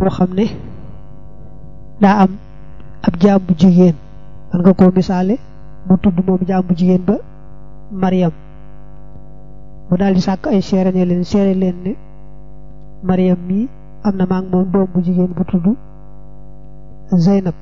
moo xam ne daa am ab jaam bu jigéen man nga koo misaale mu tudd moom jaam bu jigéen ba Mariam mu daal di sàkk ay seere ne leen seere leen ne Mariam mii am na maa ngi moom doom bu jigéen bu tudd Zeynab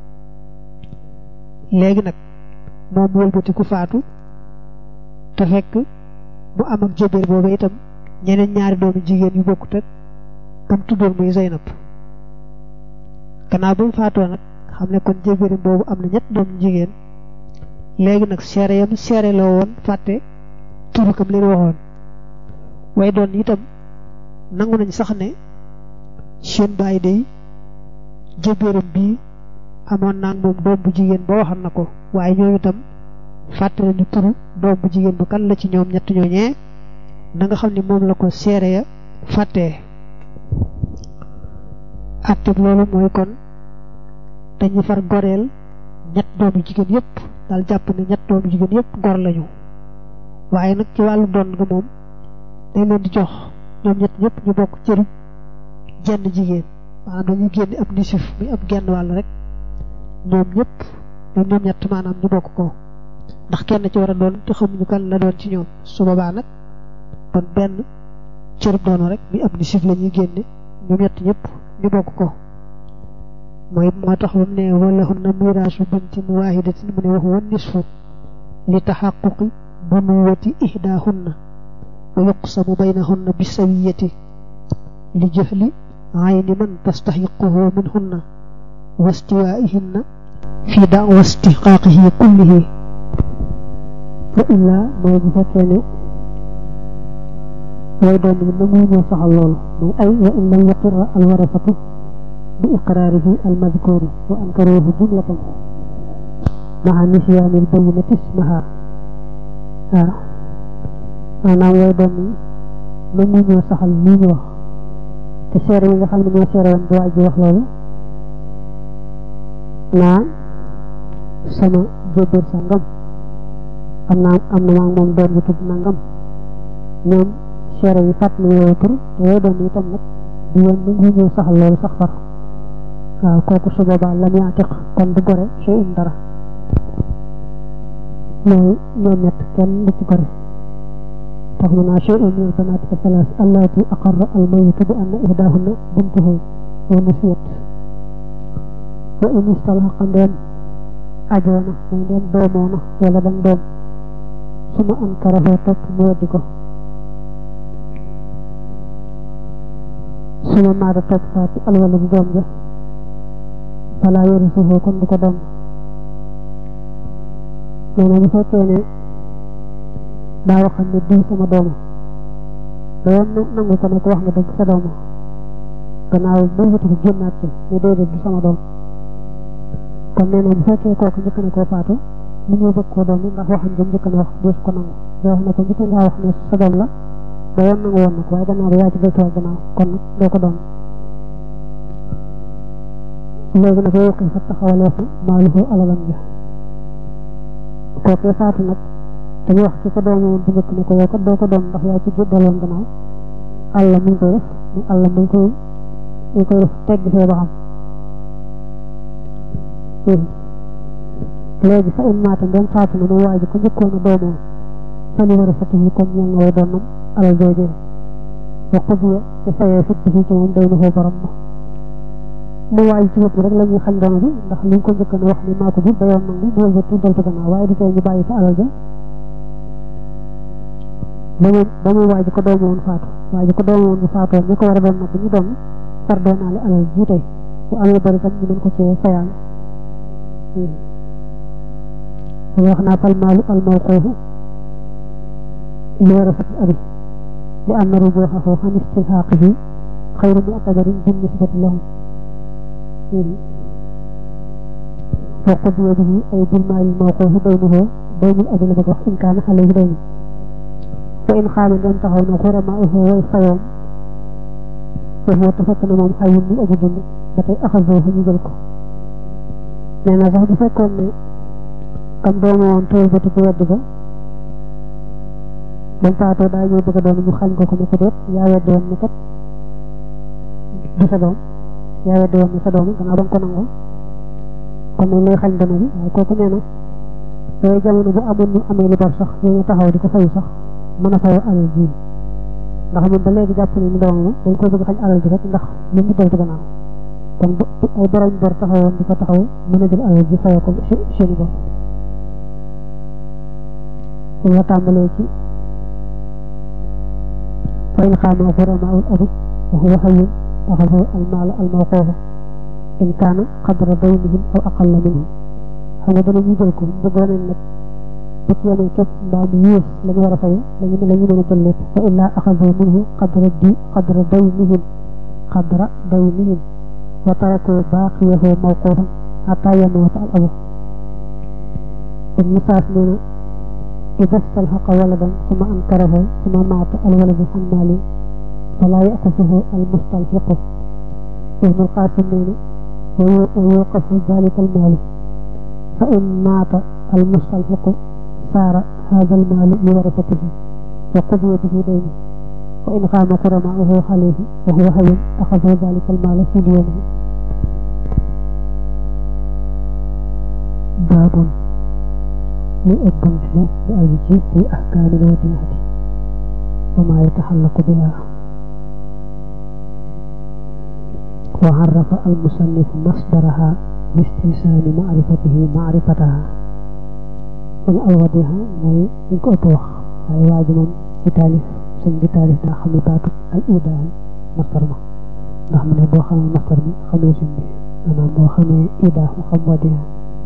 léegi nag moom wëlbati ku faatu te fekk mu am ak jëbéer boobu itam ñeneen ñaari doomu jigéen yu bokkut ak kam tuddoon muy Zeynab gannaaw ba mu faatoo nag xam ne kon jëbéer boobu am na ñett doomu jigéen léegi nag seere yam seere la woon fàtte turu kam leen waxoon way doon itam nangu nañ sax ne seen bàyyi day jëbéeram bii amoon naa moom doom bu jigéen ba waxoon na ko waaye ñoom itam fàtte nañu turu doom bu jigéen ba kan la ci ñoom ñett ñooñee na nga xam ne moom la ko seere ya fàttee atteb loolu mooy kon dañu far goreel ñett doomu jigéen yépp daal jàpp ne ñett doomu jigéen yépp gor lañu waaye nag ci wàllu doon nga moom dañ leen di jox ñoom ñett ñëpp ñu bokk cëru jenn jigéen maanaam dañuy génne ab nisif muy ab genn wàll rek ñoom ñëpp ñoom ñoom ñett maanaam ñu bokk ko ndax kenn ci war a doon te xamuñu kan la doon ci ñoom su boobaa nag kon benn cërub doonu rek muy ab nisif la ñuy génne ñoom ñett ñëpp ñu bokk ko mooy moo tax ba mu ne wala hunna miraasu bintin waahidatin mu ne wax woon nisfu li taxaquqi bunuwati ihdaahunna wa yuqsamu baynahunna bisawiyati li jëfli ayni man tastaxiquhu minhunna wa istiwaihinna fi daawa istixqaaqihi kullihi wa illaa mooy bu fekkee ne way doon yi nangu ñoo saxal loolu muy ay wa in lam yaqirra alwarasatu bi iqraarihi almadkuuri wa ankaruuhu jumlatan maa nisyaani albayinati ismaha waaw maanaam way doon yi nangu ñoo saxal lii ñu wax te seere yi nga xam ne ñoo seere woon bu waaj wax loolu naa sama jébéer sa ngam am naa am na maa moom doon bu tudd nangam ñoom seere yi fàtt na yooyu tur te yooyu doon itam nag di yoon nangu ñoo saxal loolu sax far waaw kooku su boobaa lam yaatiq kon du gore sey um dara mooy ñoom ñett kenn du ci gore tax mu naa sey um min banaati asalaas allaati aqarra almayitu bi anna ihdaahunna bintuhu wa nusiyat wa in istalhaqa ndeen ajoona mooy ndeen doomoona wala dan doom suma ankarahu topp mu weddi ko suma maada topp faati alwala bu doom ja falaa yarisuhu kon du ko doon nee na bu fekkee ne daa waxam ne diw sama dooma da yoon nangu ko ne ko wax nga dëgg sa dooma gannaaw ba wëtu ko génnaat ci ne déedéet du sama doom kon nee na bu fekkee kooku njëkk na koo faatu mu ñëw bëgg koo doom ndax waxam jëm njëkk na wax dees ko nangu da wax ne ko njëkk ngaa wax ne sa doom la da yoon nangu woon na ko waaye gannaaw ba yaa ci deltuwaat gannaaw kon nag doo ko doon léegi nag yow fa taxawalee fa maaluhu alalam ja kookee faatu nag dañuy wax ci ko doomu woon bu njëkk ne ko yow kat doo ko doon ndax yaa ci daloon gannaaw àlla mu ngi koy def mu àlla mu ngi koy mu ngi koy def tegg fee ba xam léegi fa in maata ndem faatu na mu waaj ko njëkkoon a doomoo fa li war a fati yi kon ñeel na way doonam alal joojee wa qudiya te fayee fit bi ci moom day na foo borom ma mu waay ci bopp rek la ñuy xañ dono bi ndax li nga ko njëkk na wax ni maa ko jur da yoon nangu bu wëlbati deltu gannaaw waaye du tey ñu bàyyi fa alal ja ba mu ba mu waaj ko doomu woon faatu waaj ko doomu woon bu faatoo ñi ko war a doon nag ñu doon far doonaale alal ji tey bu amee bari tam ñu mën ko cee fayaale ñu wax naa fal maalu al mawquufu li war a fat abi li am na rujuuxahu an istilhaaqihi xayru mu'tabarin bin nisbati lahum وقضي به أي بالمال الموقوف بينه بين الأجل بقى إن كان عليه دين وإن خام أن تهون غرماؤه ويصيوم فهو تفتن من حي من أجل بتي أخذوه يجلكو لأن صح بفكون كم دوم وان تول بتي كويد بقى بن فاتو دا ñew bëgg doon ñu xañ ko ko ne ko def yaa wedd woon ne kat du sa doom yaa weddi woon ne sa doom gannaaw ba nga ko nangoo kon nañ lay xañ dono bi waaye kooku nee na yooyu jamono bu amoon ñu amee lu bor sax ñooñu taxaw di ko fayu sax mën a fayoo alal ji ndax moom ba léegi jàpp ne ni doomam la dañ ko bëgg xañ alal ji rek ndax lu mu deltu gannaaw kon bu ay borom bor taxawoon di ko taxaw mën a jël alal ji fayoo ko seeni bor ñu la tàmbalee ci fa in xaama xuramaul abi wa huwa hayyun axadu almaala almawquufa in kaana qadra daynihim aw aqalla minhu xam nga dana ñu jël ko bëggoon nañ nag bu ci yemee képp mbaa mu yées la ñu war a fay lañu la ñu mën a jël lépp fa illaa axadu minhu qadra di qadra daynihim qadra daynihim wa taraku baaqiyahu mawquufan xataa yamuuta al abu ibnu saas nee na إذا استلحق ولدا ثم أنكره ثم مات الولد عن ماله فلا يأخذه المستلحق ابن القاسم ويوقف ذلك المال فإن مات المستلحق صار هذا المال لورثته وقضي به دينه وإن قام قرماؤه عليه وهو حي أخذوا ذلك المال في دينه باب li ëbbant la bu aju ci fi ahkaami lwadiati wa ma yataxallaqu biha wa arrafa almusannif masdaraha bistilsaami maarifatihi maarifataha kon alwadiha mooy ñu ko ëpp wax waaye waa ji moom ci taalif sëñ bi taalif daa xam ne baatu al idaahu masdar ma ndax mu ne boo xamee masdar bi xamee sëñ bi maanaam boo xamee idaahu xam wadiha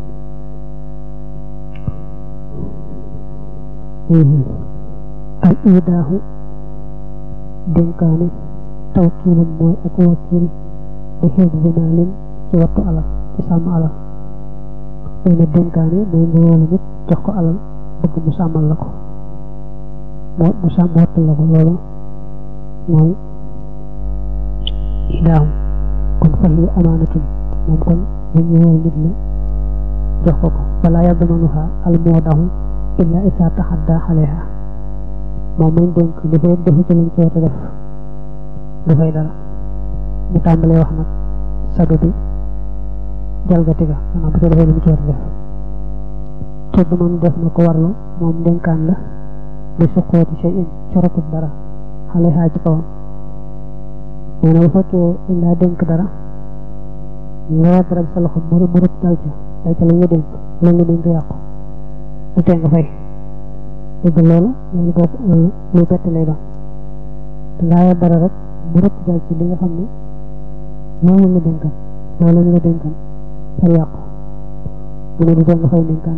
al idaahu dénkaane tawkiilam mooy ak wakiil bi xeeb bi maalin ci wattu alal ci sàmm alal nee na dénkaane mooy nga wóolu nit jox ko alal bëgg mu sàmmal la ko moo mu sàmm wattu la ko loolu mooy idaahu kon fa hiya amaanatun moom kon bu ñu wóolu nit la jox ko ko wala yadmanuha al moodahu illa isa taxadda xaleha moom mañ dénk li fee defu ci lañ ci war a def du fay dara mu tàmbalee wax nag sadu bi jalgati ga maanaam bu ko defee li mu ci war a def tudd man def na ko warlu moom dénkaan la li suqooti shay in corotut dara xaleha ci kawam nee na bu fekkee dañ laa dénk dara nga war dara sa loxo mu mu rëpp dal ca dal ca la nga dénk la nga dénk yàqu lu tee nga fay dëgg loolu loolu boo loolu luy bett lay doon dangaa yor dara rek mu rëcc dal ci li nga xam ne moom la nga dénkan loolu la nga dénkan far yàqu mu ne du tee nga fay dénkaan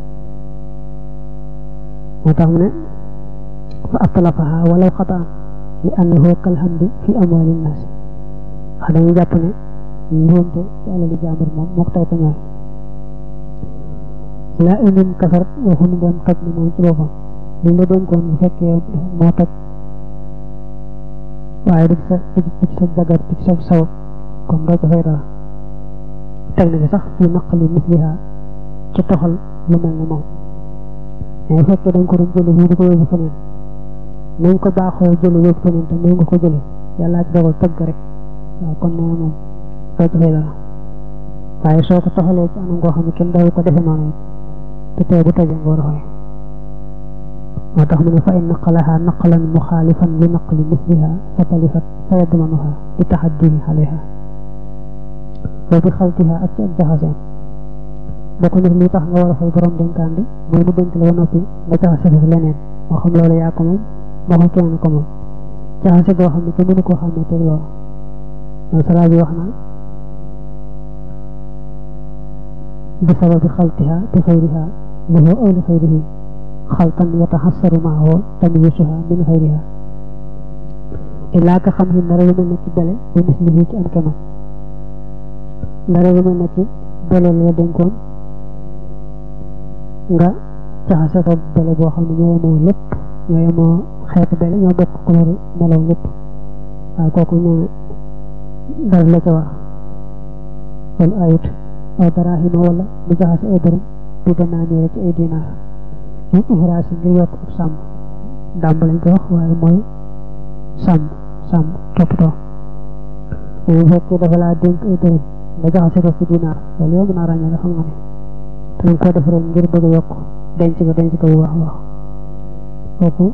moo tax mu ne fa atlaqaha walaw xataan li annahu kalhamdi fi amwali nnaasi wax dañu jàpp ne njuumte ci alali jàmbur moom moo ko tey ko ñooy laa indin kafar waxuñu doon toj na moom ci boppam li la dénkoon bu fekkee moo toj waaye du ci sa du ci sa jagar du ci sa saw kon doo ko fay dara teg na ci sax fi naqali misliha ci toxal lu mel ne moom mais bu fekkee dañ ko doon jële fii di ko yóbbu feneen nañ ko baaxoo jële yóbbu feneen te nga ko jële yàllaa ci dogal toj ga rek waaw kon nee na moom doo ci fay dara waaye soo ko toxalee ci anam goo xam ne kenn daw ko defe noonu te tey bu tojee nga war a fay moo tax mu ne fa in naqalaha naqalan muxaalifan li naqli misliha fa talifat fa yadmanuha bi taxaddihi alayha wa bi xaltiha ak ci ak jaxaseen bokk na li tax nga war a fay borom dénkaan bi mooy mu dénk la ba noppi nga jaxase ko leneen moo xam loolu yaa ko moom moo xam kenn ko moom jaxase goo xam ne te mënu koo xam ne teg loolu loolu salaa bi wax na bi sababi xaltiha bi xayriha lahu aw li xayrihi xaltan yataxassaru maahu tamyisuha min xayriha illaa ka xam hin dara lu mel ne ci bele ba mislihi ci am kemam dara lu mel ne ci bele la dénkoon nga jaxase ko bele boo xam ne ñoo yemoo lépp ñoo yemoo xeetu bele ñoo bokk couleur melaw lépp waaye kooku nee dara la ca war loolu ayut aw daraahima wala mu jaxase ay dërëm bi danaaniire ci ay dinaar yi ihraas yi ngir yokk ab sàmm dàmb lañ ko wax waaye mooy sàmm sàmm toppatoo bu fekkee dafa laa dénk ay dërëm nga jaxase ko ci dinaar loolu yow mën naa ràññee nga xam nga ne te nga ko def rek ngir bëgg a yokk denc ko denc ko bu baax a baax kooku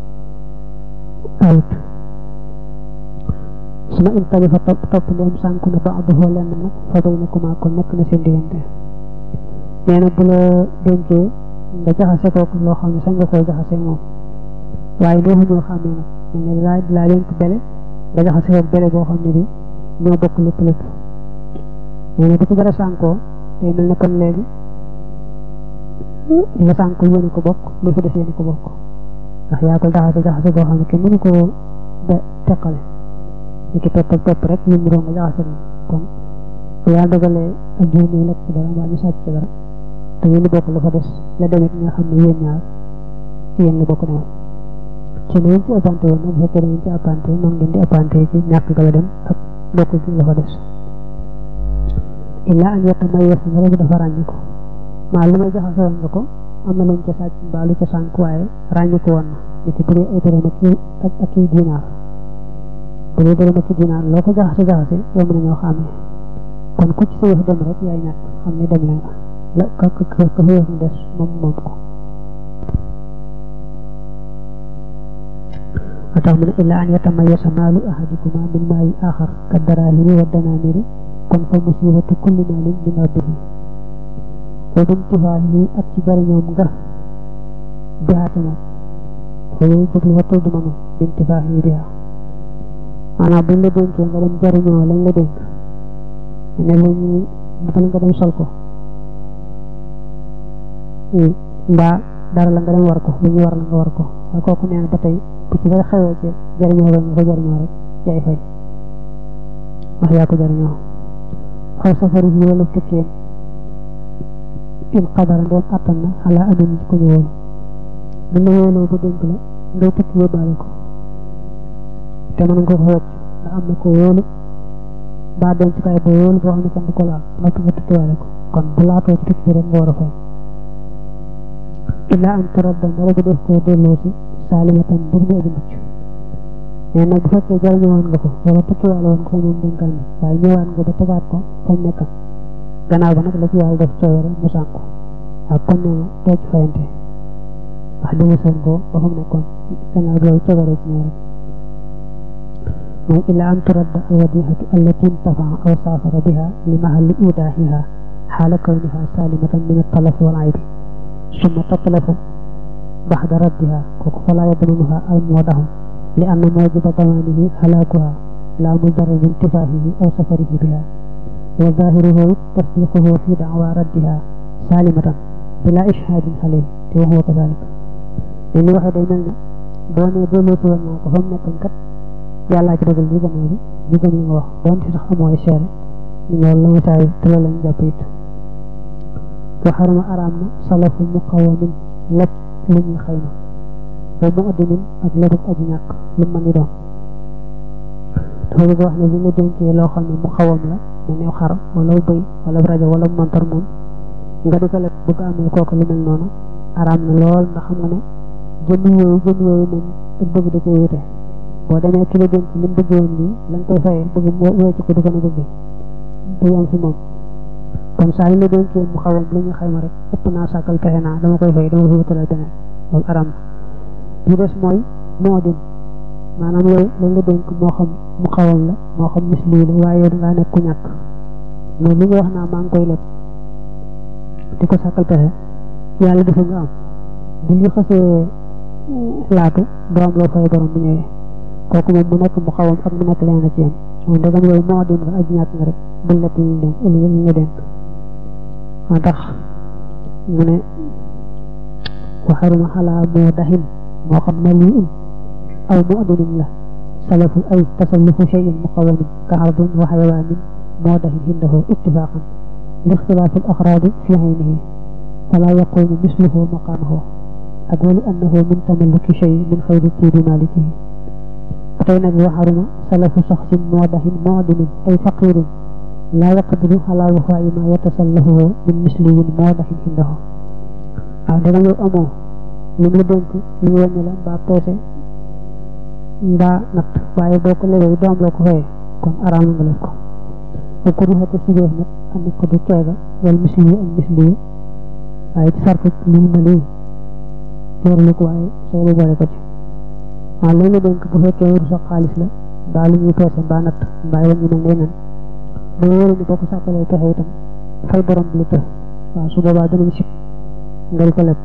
ayut su ma in tabi fa topp topp ndeem sànku na ba addu lenn nag fa bay na kuma kon nekk na seen diggante nee na bu la dénkee nga jaxase kooku loo xam ne sañ nga koo jaxase moom waaye doo ñoo xàmmee nag ne laa laa dénk bele nga jaxase kooku bele boo xam ne bi ñoo bokk lépp lépp nee na bu ci dara sànkoo day mel ne kon léegi la sànk yéen ko bokk lu fi des yéen ko bokk ndax yaa ko jaxase jaxase boo xam ne kenn mënu koo be teqale li ki topp ak topp rek ñun ñoo nga jaxase na kon bu yaa dogalee ak génne lekk ci dara mbaa ñu sàcc ci dara te yéen bokk la fa des la demit nga xam ne yéen ñaar ci yéen la bokk demoon ci ne yéen ci appante woon nag bu fekkee da ngeen ci appante noonu ngeen di appante ci ñàkk ga la dem ak bokk gi la fa des illaa an yetta may yes nga rek dafa ràññi ko maa lu may jaxase woon nga ko am na luñ ca sàcc mbaa lu ca sànk waaye ràññi ko woon na ni ki bu dee ay dërëm ak ak ak i dinaar bu dee dërëm ak i dinaar loo ko jaxase jaxase yow mën nañoo xàmmee kon ku ci sa yëf dem rek yaay ñàkk xam ne dem leen la ka ka ka fa yëf mu des moom moom ko atax mu ne illa an yatamayasa maalu ahadikuma min maali axar ka darahimi wa danamiri kon fa musibatu kulli maalin min rabbihi wa bintifaahi ak ci jariñoom nga bihaate moom fa yooyu jëgli wa tudd manu bintifaahi biha maanaam buñ la dénkee nga dem jariñoo lañ la dénk ne lañu matal nga dem sol ko mbaa dara la nga dem war ko lu ñu war la nga war ko waaye kooku nee na ba tey bu ci dara xewee ci jariñoo ba nga ko jariñoo rek yaay fay wax yaa ko jariñoo xaw safari yi wala tukkeem in xadara ndoom attan na xalaa amin ci ko ñu wóolu mën na wóoloo ba dénk la ngay tukki yóbbaale ko te mën nga ko wecc ndax am na ko wóolu mbaa denc kay ba wóolu boo xam ne kenn du ko laal noppi nga tukkiwaale ko kon bu laatoo ci tukki bi rek nga war a fay illaa an turadda dara bu def koo delloo si saalimatan bur mu aji mucc mais nag bu fekkee jariñoo woon nga ko wala tukkiwaale woon ko moom dénkaan bi waaye ñëwaat nga ba tegaat ko fa mu nekkan gannaaw ba nag la ci yàlla def coowere mu sànku ak kon nee na doo ci fayante wax dëgg seen ko ba fa mu nekkoon gannaaw loolu coowere ci ñëw rek mooy illa an turadda alwadihatu allati intafaa aw saafara biha li mahalli idaahiha xaala kawniha salimatan min altalafi wal aybi summa tatlafu baxda raddiha kooku falaa yadmanuha almuwadahu li anna mawjiba damaanihi halaakuha laa mujarrad intifaahihi aw safarihi biha wa zaahiruhu tasdiquhu fi dacwa raddiha salimatan bila ishhaadin alayhi te wa huwa kadalik ne ni waxee day mel ne boo nee delloosi woon naa ko fa mu nekkoon kat yàllaa ci dogal li gannaaw bi li gën li nga wax doonte sax amoo ay seere ñu loolu la ma saay te loolu lañ jàpp it wa xarama araam na salafu muqawamin lépp lu ñuy xayma wa mu addimin ak lebuk aji ñàkk lu mën di doon dafa bëgg wax ne li nga dénkee loo xam ne mu xawam la mu new xar wala bëy wala rajo wala montar moom nga di ko leb bëgg amee kooku lu mel noonu araam na lool ndax xam nga ne jënd yooyu jënd yooyu moom ak bëgg da koy wute boo demee ki la dénk li mu bëgg woon nii la nga koy fayee bëgg mu wecc ko du ko ne bëgg du am fi moom kon saa yi la dénkee mu xawam lu ñu xayma rek ëpp naa sàkkal pexe naa dama koy fay dama fi wutalal beneen loolu aram na li des mooy moo din maanaam yow lañ la dénk moo xam mu xawam la moo xam mis lii la waaye yow dangaa nekk ku ñàkk mais li nga wax naa maa ngi koy leb di ko sàkkal pexe yàlla defu nga am bu ñu xasee laatu doo am loo fay borom bu ñëwee kooku moom mu nekk mu xawam ak mu nekk leneen a ci yam moom ndegam yow moo din nga aji ñàkk nga rek bul lépp ñu dénk ñu nga dénk moo tax mu ne waxaruma xalaa moo daxin moo xam ne lii um aw mu addunin la salafu ay tasallufu cheyin muqawamin ka ardin wa xayawaanin moo daxin hindahu ittifaqan li ixtilaafi al axraadi fi aynihi fala yaqumu misluhu maqaamahu ak wali annahu min tamalluki shay min xayri tiibi malikihi tey nag waxaruma salafu saxsin moo daxin moo addunin ay faqirin laa yaqdiru ala wafaa'i ma yatasallafuhu min misliyin moo daxin hindahu waaw danga yow amoo li mu la dénk li ñu wàññi la mbaa peese mbaa natt waaye boo ko lebee doom loo ko fayee kon araam nga leen ko bu ko ruxate si def nag am ko du keega wala misli yi ak misli yi waaye ci sartu lii ma lii wóorlu ko waaye soo lu boole ko ci waaw loolu dénk bu fekkee wëru sa xaalis la daa lu ñuy peese mbaa natt mbaa yoon ñu mel ne nen ba wóoru ni boo ko sàkkalee pexe itam fay borom bi lu të waaw su boobaa danañ sib nga di ko leb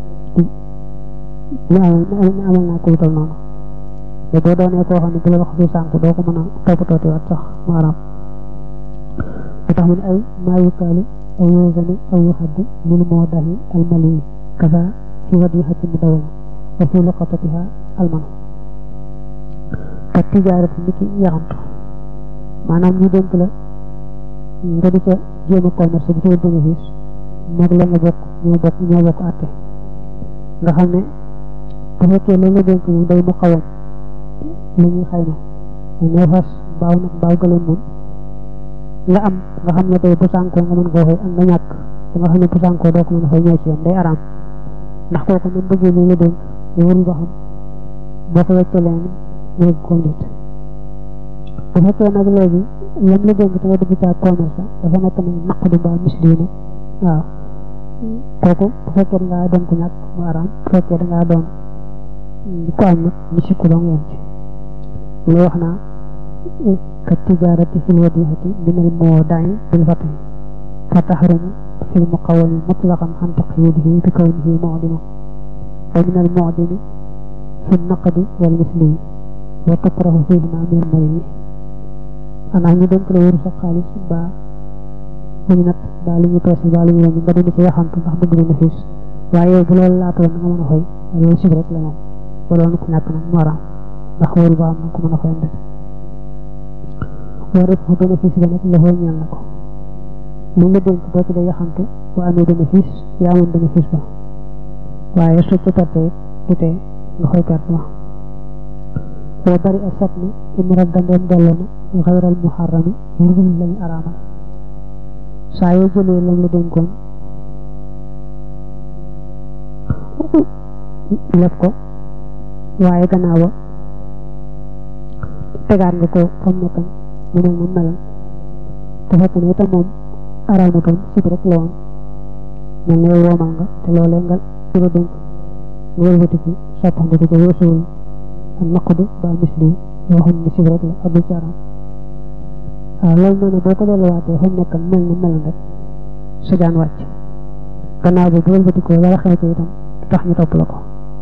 ñu amal ñu amal naa ko lu toll noonu te boo doonee koo xam ne bu la wax fi sànq doo ko mën a toppatooti waat sax maanaam ba tax mu ne ay maa yukaalu aw yuusanu aw yuxaddu lil moo dahi almali kasa fi wadihati mu dawama wa fi luqatatiha almanu ka tijaarati ni ki yaxantu maanaam ñu dénk la nga di ca jéem a commerce bi ci wut bénéfice moog la nga bokk ñoo bokk ñoo bokk àtte nga xam ne bu fekkee loolu la dénk moom day mu xawam lu ñuy xayma ñoo fas baaw nag baaw gëleen moom la am nga xam ne tey bu sànkoo nga mën koo fay ak nga ñàkk da nga xam ne bu sànkoo doo ko mën a fay ñoo ci yam day araam ndax kooku même bëggee loolu la dénk wóorul ba xam boo ko weccee leen ñu ko nit bu fekkee nag léegi lam la dénk te nga dugg caa commerce dafa nekk nag naqdu mbaa misli nag waaw kooku bu fekkee dangaa doon ko ñàkk mu araam bu fekkee dangaa doon ko am nag ñu sikku dong yem ci lu wax naa ka tijaarati fil wadihati min al moodayi bil fati fa taxrumu fil muqawami mutlaqan an taqyidihi bi kawnihi mu'dima wa min al mu'dimi fi naqdi wal misli wa tukrahu fihima min al mari xanaa ñu dénk la wëru sa xaalis ba lu ñu nat ba lu ñu peese ba lu ñu wàññi nga dund ci yaxantu ndax bëgg bénéfice waaye bu loolu laatoon nga mën a fay loolu sib rek la moom ba doon ko ñàkk nag mu araam ndax wóoru ba am na ko mën a fay ndek war fa bénéfice ba nag loxoo ñeel na ko li nga dénk boo ci dee yaxantu bu amee bénéfice yaa amoon bénéfice ba waaye su ca perte du tee nga koy perte ma boo bari a sat ni in radda ndeem delloo na xayral muharrami lu dul lañu araamal saa yoo jëlee lam la dénkoon lef ko waaye gannaaw ba tegaat nga ko fam nekkan mu mel na melan te fekk ne itam moom araamutoon sib rek la woon mel ne woomal nga te loolee nga ci la dénk nga wëlbatiku soppandiku ko weesuwul ak naqdu ba misli yoo xam ne sib rek la abul ci araam waaw loolu noonu boo ko delluwaatee fa mu nekkan mel na melan rek sa jaan wàcc gannaaw ba bu wëlbatikoo dara xew ci itam tax ñu topp la ko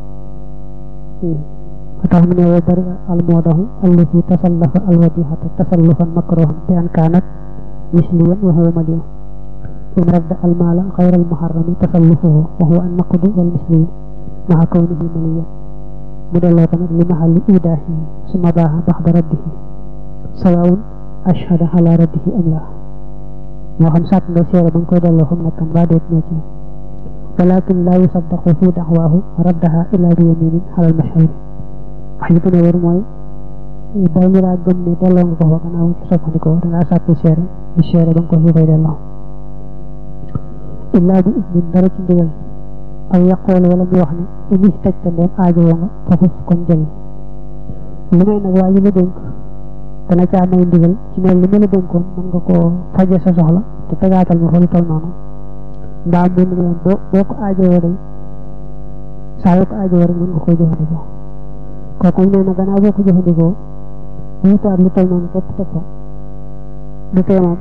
tax mu ne wa bari almoodahu allati tasallafa alwadihata tasallufan makruhan bi an kaanat misliyan wa huwa maliyu in radda almaala xayra almuharrami tasallufuhu wa huwa annaqdu wal misliyu maxa kawnihi maliyan mu delloo ko nag li mahalli idaahi suma baaxa baxda raddihi sawaun ashhada ala raddihi am laa moo xam sàkk nga seere ba nga koy delloo xam nekkam baa déet ñoo ci walakin laa yusaddaqu fi daxwaahu raddaha illa bi yaminin alal mashhuri wax ji gën a wér mooy dañu laa gëm ne delloo nga ko fa gannaaw ci soppandikoo dangaa sàkki seere di seere ba nga ko fi koy delloo illaa bi ismin dara ci ndigal aw yaqool wala mu wax ne ini taj ta ndeem aajowoo nga fafus kon jëli li may nag waa ji la dénk dana caa may ndigal ci ne li ma la dénkoon mën nga koo faje sa soxla te tegaatal ma fa lu toll noonu mbaa mu ne leen boo boo ko aajowoo day saa yoo ko aajowoo rek mën nga koo jëfandikoo kooku nee na gannaaw boo ko jëfandikoo wutaat lu toll noonu képp teg fa du tee moom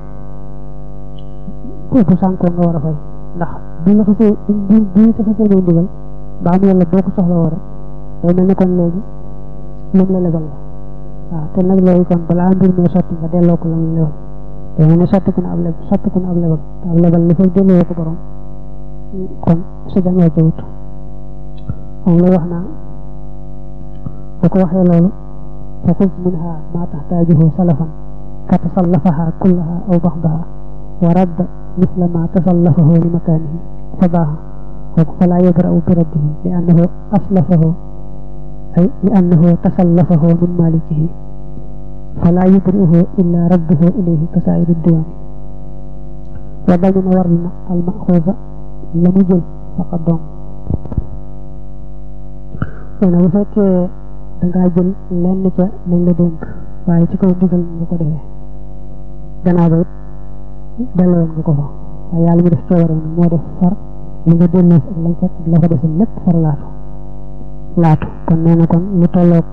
kooku sànkoo nga war a fay ndax bu la xasee bu bu la xasee may ndigal mbaa mu yàlla boo ko soxla woo rek day mel ne kon léegi moom la lebal la waaw te nag léegi kon balaa mbir mi sotti nga delloo ko la mu lebal day mel ne sotti ko na ab leb sotti ko na ab lebal te ab lebal li fay delloo ko borom kon sa jangoo ca wut moom la wax naa bu ko waxee loolu fa xuz minha ma taxtaajuhu salafan fa tasallafaha kullaha aw baxdaha wa radda misla ma tasallafahu li makaanihi fa baaxa kooku falaa yabra'u bi raddihi li annahu aslafahu ay li annahu tasallafahu min malikihi falaa yubri'uhu illa radduhu ilayhi ka saa'iri diwaani wa damina war na al maxuusa la mu jël faqat dong nee na bu fekkee dangaa jël lenn ca lañ la dénk waaye ci kaw ndigal nga ko defee gannaaw ba it delloon nga ko fa waaye yàlla mu def coobare moo def far li nga delloo ak lañ fekk la fa desul lépp far laatu laatu kon nee na kon lu tolloog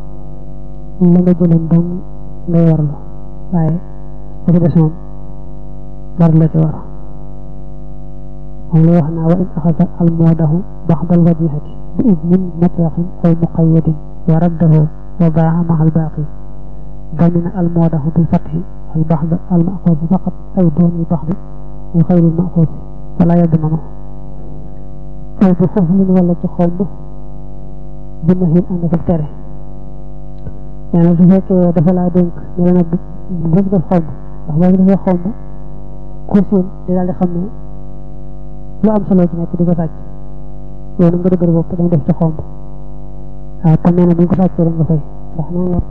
la nga jëloon doon ngay warlu waaye la ci des moom dara la ci war moom la wax naa wa in axasa al moodahu baxdal wadihati bi idnin mutlaqin aw muqayyadin wa raddahu wa baaxa maxal baaqi damina al moodahu bil fatxi al baxd al maxuus faqat aw doon al baxdi min xayri al maxuus wala yadmanu aw bi xuflin wala ci xomb bi nahin ànd ak tere nee na su fekkee dafa laa dénk ne la nag bu def xomb ndax boo defee xomb kursin di daal di xam ne lu am solo ci nekk di ko sàcc yow na nga dëgër bopp dama def ci xomb waaw kon nee na bu ñu ko sàccee rek nga fay ndax nee nga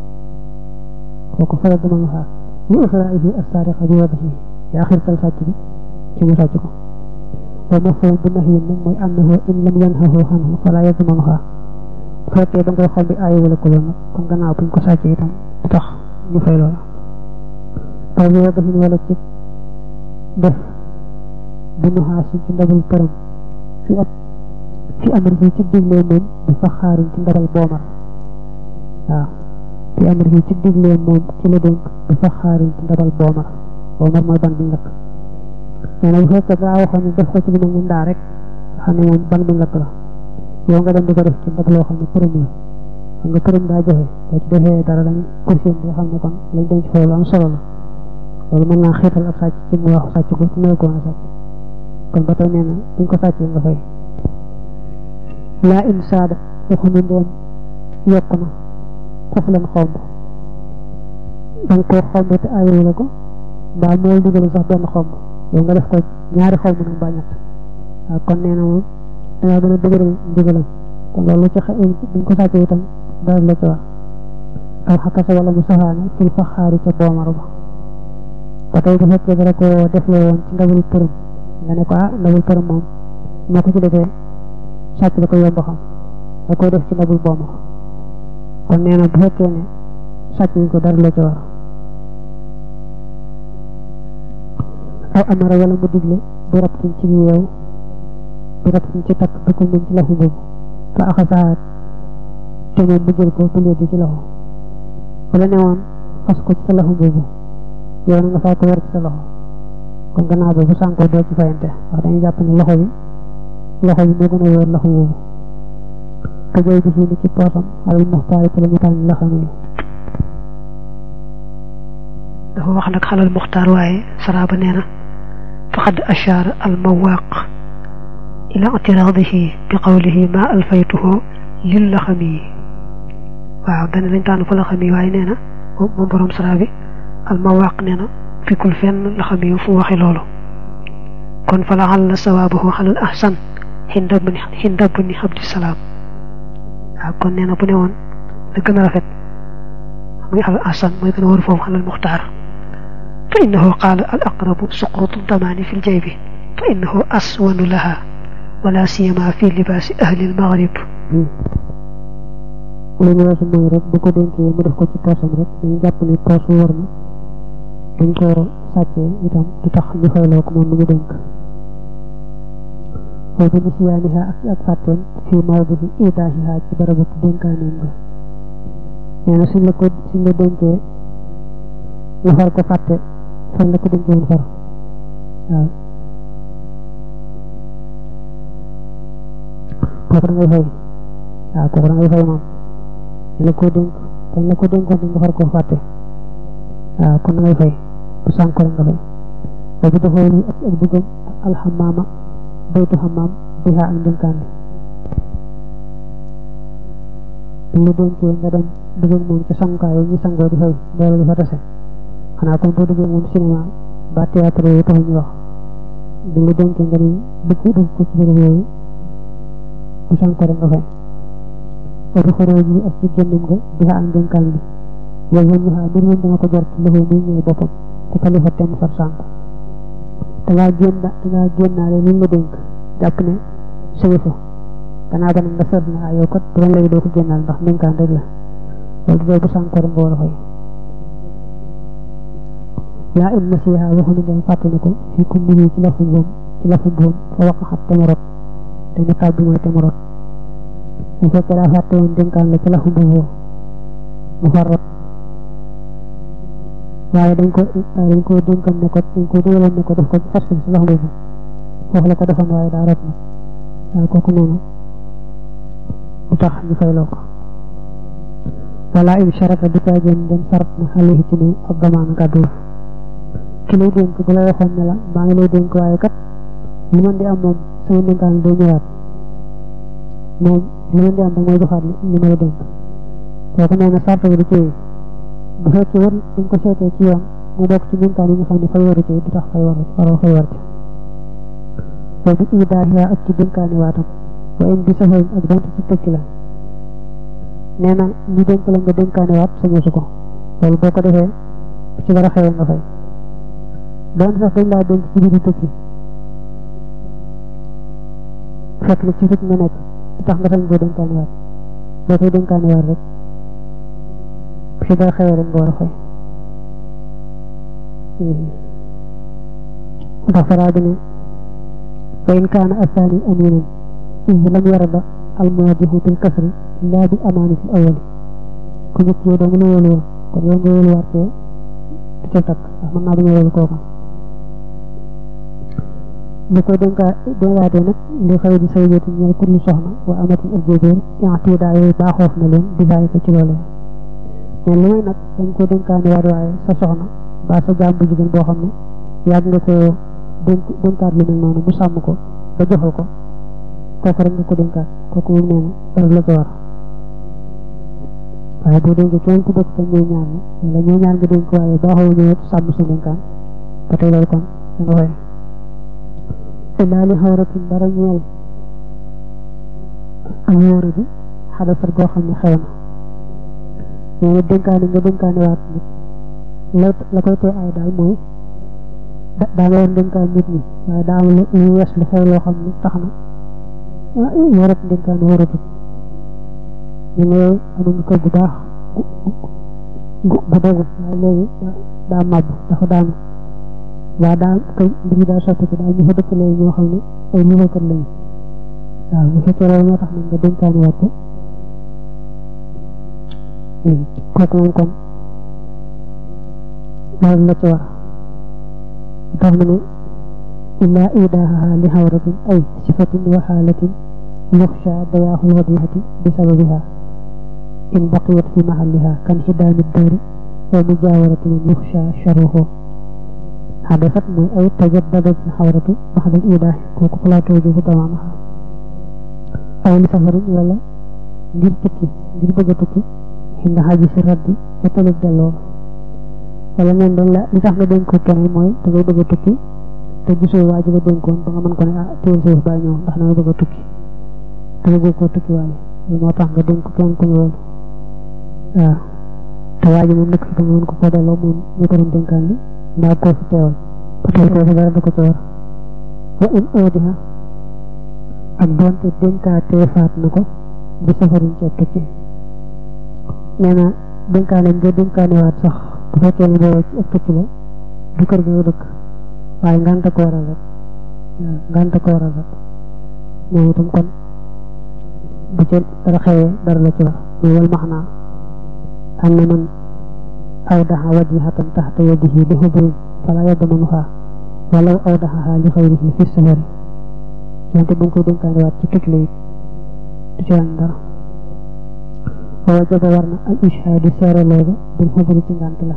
kooku fayal dama nga xaar li ixraa'ihi as-saariqa bi wadihi yaa xirtal sàcc bi ci mu sàcc ko wa mafhum bi nahyi nag mooy annahu in lam yanhahu anhu fala yadmanuha bu fekkee da nga koy xombi aayi wala ko loolu nag kon gannaaw buñ ko sàccee itam du tax ñu fay loola aw bi wadihi wala ci def bi nu xaasin ci ndabal përëm fi ab fi amir bi ci diglee moom bi fa xaarin ci ndabal boomar waaw fi amir bi ci diglee moom ci la dénk bi fa xaarin ci ndabal boomar boomar mooy ban bi lakk nee na bu fekkee daa waxoon ne def ko ci lu mel ni ndaa rek xam ne moom ban bi lakk la yow nga dem di ko def ci ndab loo xam ne përëm la xam nga përëm daa joxe boo ci defee dara dañ kursin bi xam ne kon lañ denc foofu lu am solo la loolu mën naa xiital ab sàcc ci mu wax sàcc ko ci mel ko woon a sàcc kon ba tey nee na buñ ko sàccee nga fay laa in saada waxu ne ndoom yokk na foofu leen xomb da nga koo xomb te ayewu la ko mbaa mooy digalu sax benn xomb yow nga def ko ñaari xomb nag mbaa ñett waaw kon nee na moom dangaa gën a dëgëral ndigalam kon loolu ci buñ ko sàccee itam dara la ci war aw xakasa wala mu saxaane fil faxaari ca boomar ba ba tey bu fekkee dara ko defloo woon ci ndabul përëm nga ne ko ah ndabul përëm moom moo ko ci defee sàcc da ko yomb xam da koy def ci ndabul booma kon nee na bu fekkee ne sàcc yi ko dara la ci war aw amara wala mu digle bu rabtin ci yeew bu rabtin ci takk bi ko moom ci laxu boobu fa axasaat te moom mu jël ko bu di ci loxo wala ne woon fas ko ci sa laxu boobu yow na nga fay ko war ci sa loxo kon gannaaw ba bu sànkoo doo ci fayante wax dañuy jàpp ne loxo bi loxo bi moo gën a wóor loxo boobu te jooy bi fii ni ci poosam alal muxtaari te la mu tànn la xam yi dafa wax nag xalal muxtaar waaye saraaba nee na faqad ashaara al mawaq ila itiraadihi bi qawlihi ma alfaytuhu lil la xam yi waaw dana lañ tànn fa la xam yi waaye nee na moom borom saraa bi al mawaq nee na fikul fenn la xam yi fu waxi loolu kon fa la xal sawaabahu xalal ahsan xinda bni xinda bni abdisalaam waaw kon nee na bu ne woon la gën a rafet muy xalal ahsan mooy gën a war foofu xalal muxtaar fa innahu qaala al aqrabu suqrutu damaani fi ljaybi fa innahu aswanu laha wala siyama fi libaasi ahli almaghrib lu ñu weesu mooy rek bu ko dénkee mu def ko ci poosam rek dañu jàpp ne poos wër na dañ ko sàccee itam du tax ñu fayloo ko moom lu mu dénk foo bi nisyaaniha ak ak fàtteem fii mawdihi idaahiha ci barabu dénkaaneem ba nee na suñ la ko suñ la dénkee nga far ko fàtte fan la ko dénkee woon far waaw kooku da ngay fay waaw kooku da ngay fay moom dañ la ko dénk dañ la ko dénkoon nga far ko fàtte waaw kon da ngay fay bu sànko rek nga fay ba bu defoo ni ak ak duggam alxamaama baytu xamaam biha ak ndénkaan bi lu dénkee nga dem dugg moom ci sangukaay yi ñu sangoo di fay loolu di fa tase xanaa kon boo duggee moom cinéma ba théâtre yi taxul ñu wax bi lu dénkee nga ni dugg dugg ko ci bërëb yooyu bu sànko rek nga fay ba bu xoroo ji ak ci génnam nga biha ak ndénkaan bi yow yow ñu xaar mbir moom dana ko jort loxo muy ñëw boppam te talifa tem far sànk dangaa génn dangaa génnaale liñ la dénk jàpp ne sëyi fa gannaaw ba nag nga seet ne ah yow kat bu doon léegi doo ko génnaal ndax ndénkaan rek la loolu dee bu sànkoor nga war a fay laa in nasiha waxuñu dem fàttali ko fi ku nit ci lafu boom ci lafu boom fa waqaxat te mu rot te mu tàbbi mooy te mu rot bu fekkee daa fàtte woon dénkaan la ci lafu boom mu far rot waaye dañ ko dañ ko dénkan ne ko dañ ko dugaloon ne ko def ko fas ko ci lafu boom foofu la ko defoon waaye daa rot nag waaye kooku nee na bu tax ñu fayloo ko wala in sharata du caa gën dem sarat na xale ci ne ab damaan gàddu ki lay dénk bu la waxoon ne la maa ngi lay dénk waaye kat li man di am moom sama dénkaan day ñëwaat moom li man di am da mooy joxaat li ma la dénk kooku nee na sart bi du ci bu fekkee war dañ ko seetee ci yoon mu bokk ci dénkaan yi nga xam ne fay waru ci du tax fay war waroo fay war ci boobu idaahiya ak ci dénkaani waatam wa in bi safarin ak donte ci tëkki la nee na ñu dénk la nga dénkaani waat sañu su ko loolu boo ko defee ci dara xewee nga fay doon sax dañ laa dénk ci biir tëkki fekk na ci rëcc nga nekk tax nga sañ koo dénkaani waat boo koy dénkaani waat rek ci dara xewee rek nga war a fay ndax faraa bi ne وإن كان الثاني أمينا إذ لم يرد المواجه بالكسر لا بأمان في الأول كنت يدوم نولو كن يوم نولو واركي تشتك أحمد نابي نولو كوكا بكو دنكا دنكا نك li xew di say joti ñeel kullu soxna wa amatin ak jébéer yaatuudaa yooyu baaxoof na leen di bàyyi ko ci loolee mais li may nag dañ ko dénkaane waat waaye sa soxna ba sa jaam bu jigéen boo xam ne yàgg nga ko dénk dénkaat lu mel noonu mu sàmm ko ba joxal ko kooku rek nga ko dénkaat kooku moom nee na dara la ko war waaye boo dénk kenn ku dëkk te ñooy ñaar ñi wala ñooy ñaar nga dénk waaye baaxoo ñëwet sàmm sa dénkaan ba tey loolu kon da nga fay illaa li xawratin dara ñeel ak wóora bi xadasat goo xam ne xew na nee na dénkaane nga dénkaane waat nit la la koy tee ay daal mooy daa nga war dénkaan nit ñi waaye daa am lu wees lu xew loo xam ne tax na ah warat dénkaan waratut ñu ne amuñu kër gu baax gu gu dogu waaye léegi daa màbb dafa daanu waa daa kay mbir yi daa sotti ko daal ñu fa dëkk léegi ñoo xam ne ay liggéeykat lañu waaw bu fekkee loolu moo tax nag nga dénkaani waat ko kooku moom kon loolu la ci war tax mu ne illaa idaaha li xawratin ay sifatin wa xaalatin yuxsha dayaaxul wadihati bi sababiha in baqiyat fi maxalliha kan xidaami daari wa mujaawarati man yuxsha sharuhu xadasat mooy ay tajaddadat xawratu baxdal idaahi kooku plateau bi bu damaanaha aw li safarin wala ngir tukki ngir bëgg a tukki xinda xaji si raddi ca talib delloo wala neen dañ la li tax nga dénk ko keneen mooy da ngay bëgg a tukki te gisoo waa ji la dénkoon ba nga mën ko ne ah téel suuf baa ñëw ndax damay bëgg a tukki te nga bëgg koo tukki waale loolu moo tax nga dénk ko kenn ku ñëwal waaw te waa ji moom nekk fi ba nga mën ko koo delloo moom ñu ko doon dénkaan li mbaa koo fi teewal ba tey koo dara da ko ci war wa in oodiha ak doonte dénkaatee faat na ko bi safarin ci ab tukki nee na dénkaane nga dénkaane waat sax bu fekkee ne boobu ci ab tukki la du kër ga nga dëkk waaye nganta ko waral rek waaw nganta ko waral rek moom itam kon bu ca dara xewee dara la ci wax muy wal max naa am na man awdaxa wajihatan taxta yadihi li xubrin fala yadmanuha walaw awdaxaha li xayrihi fi safari wante bu nga koy dénkaane waat ci tukki la it du ci wàññi dara wa wajaba war na al ishaadu seere looga bil xubri ci ngant la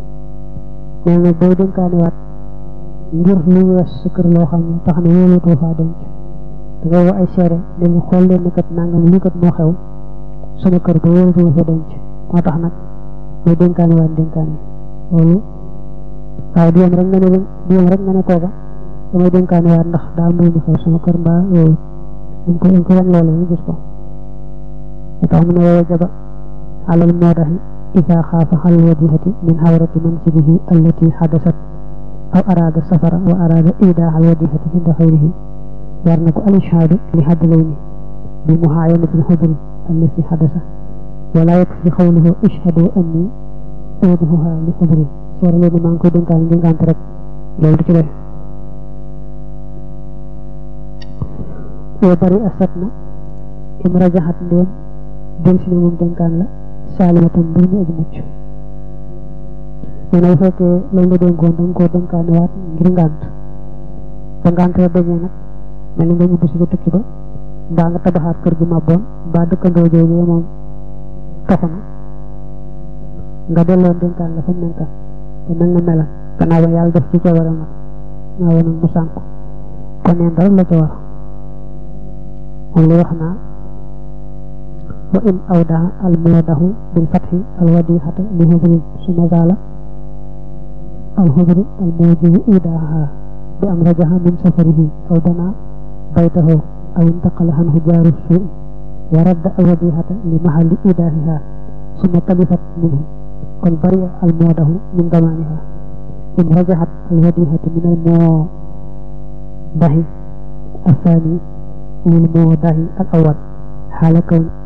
nee na booy dénkaane waat ngir lu wees sa kër loo xam ne tax na wóolatoo faa denc da ngay woo ay seere ne ñu xool leen ne kat nangam lii kat moo xew sama kër ba wóolatoo fa denc moo tax nag mooy dénkaane waat dénkaane loolu waaye du yem rek nga ne du yem rek nga ne kooka damay dénkaane waat ndax daa am lu xew sama kër mbaa yooyu dañ ko dañ ko wan loolu ñu gis ko moo tax mu ne woo jaba alal moodaxi إذا خاف على الوجهة من حورة منزله التي حدثت أو أراد السفر وأراد إيداع الوجهة عند خيره يرنك الإشهاد لهدلين بمعاينة الحضر الذي حدث ولا يكفي قوله اشهدوا أني أوضحها لحضري seere leen maa ngi koy dénkaan ngir ngànt rek loolu du ci def yoo bari asat na im rajaxat ndéem dem si ne moom dénkaan la saalimatan mbir mu aji mucc nee na bu fekkee lañ la dénkoon da nga koo dénkaane waat ngir ngànt ba ngànt la dañee nag mel ni nga ñibbi si ba tukki ba mbaa nga tabaxaat kër gu màbboon mbaa dëkkandoo jooju moom taxu na nga delloon dénkaan la fa mu nekkan te mel na melan gannaaw ba yàlla def ci coobaram nag gannaaw ba nag mu sànku kon neen dara la ca war moom li wax naa wa in awdaa al muwadahu bil fathi al wadihata li hubrin suma zaala al hubru al mujibu idaaha bi am rajaha min safarihi aw dana baytahu aw intaqala anhu jaaru suui wa radda al wadihata li mahalli idaahiha suma talifat minhu kon bari al muwadahu min damaaniha in rajahat al wadihatu min al muwadahi الثاني للموضع الأول حال كون